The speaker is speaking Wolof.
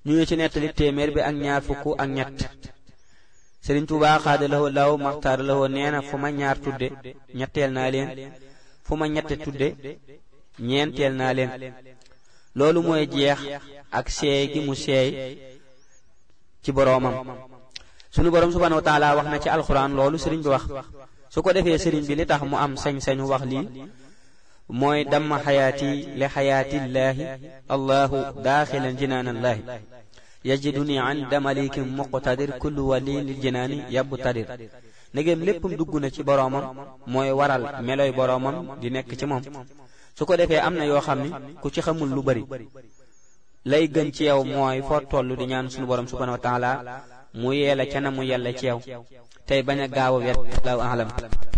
ñu ngi ci nettali téeméer bi ak ñaar fukk ak ñett Sëriñ Tuubaa xaada lahoo law maxtaar lahoo nee na fu ma ñaar tudde ñetteel naa leen fu ma ñette tudde ñeenteel naa leen loolu mooy jeex ak seey gi mu seey ci boroomam sunu boroom subhaanahu wa taala wax na ci alxuraan loolu sëriñ bi wax su ko defee sëriñ bi li tax mu am sañ-sañu wax lii mooy damma xayaati li xayaatillaahi allahu daaxilan jinaanallaahi yajiduni inda malikin muqtadir kullu waliin lil jinaani yabtadir ndegem léppam dugg na ci boroomam mooy waral meloy boroomam di nekk ci moom su ko defee am na yoo xam ni ku ci xamul lu bari lay gën ci yow mooy foo toll di ñaan sunu boroom subhaanahu wa taala mu yeela ca na mu yella ci yow tey bañ a gaaw a wet law alam